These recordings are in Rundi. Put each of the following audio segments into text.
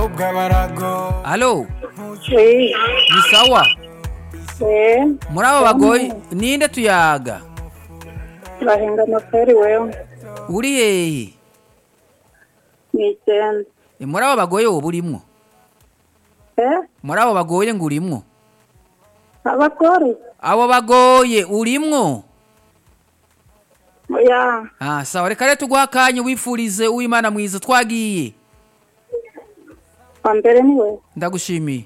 Halo, Oui, ni sawa? eh, Muri abo bagoye ninde tuyaga? bahinga amaperi wewe Uri hehe? ni icyenda E, Muri abo bagoye wowe urimwo? eh Muri abo bagoye ngo urimwo? abagore Abo bagoye urimwo? ya Ah, sawa reka rero tuguha akanya wifurize uwimana mwiza twagiye. wa mbere ni we Ndagushimiye.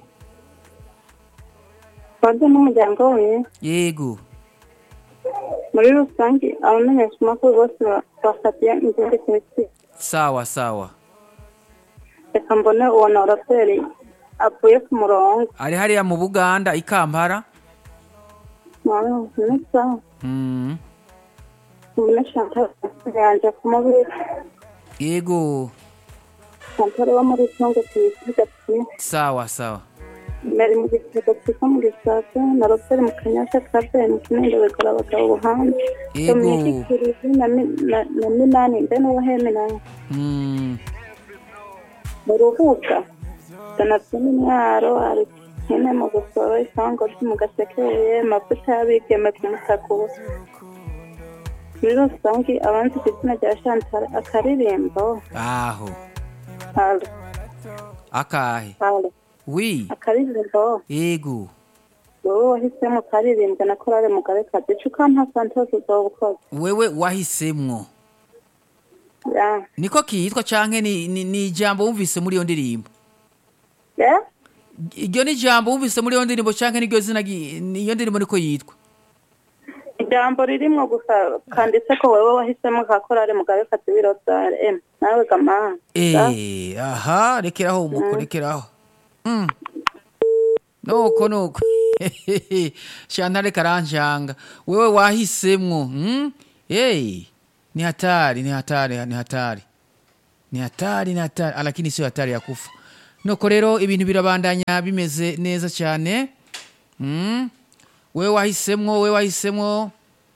wanjye n'umuryango we Yego. muri rusange abamenyesha amakuru bose ba- bafatiye ingendo kimisi Sawa sawa. reka mbone uwo noraperi avuye ku murongo Ari hariya mu Buganda i Kampala. nawe neza Mm. mbone chantal yanje kumubiri Yego. chantal wo muri congo tuyisiga kimwe Sawa sawa. Meri mu gitego twita mu gisaka na Robert mu kanyasha kabe mu kinindo begora abagabo buhanze Yego. Dominique Kirizi na Mi- na- na Minani mbe n'uwo heme nawe Mm. mu rubuga Donatien Mwaro ari hene mu gusoro isango mu gasekeye mavuta y'abigeme ku musakuro muri rusange abanzi ku izina rya Chantal akaririmbo Aho. halo Akahe. halo Wi. akaririmbo Yego. wowe wahisemo karirimbwa na korale mugabe kazi ico ukampa santos uzoba ukoze Wewe wahisemwo. ya Niko kitwa canke ni, ni, ni ijambo wumvise muri iyo ndirimbo? ya Iryo ni ijambo wumvise muri iyo ndirimbo canke niryo zina gi- ni iyo ndirimbo niko yitwa? ijambo ririmwo gusa kanditse ko wewe wahisemo ka korale mugabe kazi birozare em nawe gama Eh, aha, rekeraho umuko, rekeraho. Mm. Nuko nuko. Shantare karanjanga. Wewe wahisemwo, mm? Hey, ni hatari, ni hatari, ni hatari. Ni hatari, ni hatari, lakini sio hatari ya kufa. Nuko rero ibintu birabandanya bimeze neza cyane. Mm? Wewe wahisemwo, wewe wahisemwo.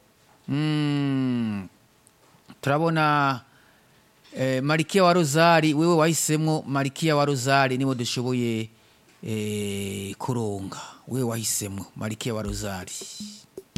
Mm. Turabona Eh, Marikia wa Rozari wewe wahisemwo Marikia wa Rozari niwe dushoboye eh, kuronga wewe wahisemwo Marikia wa Rozari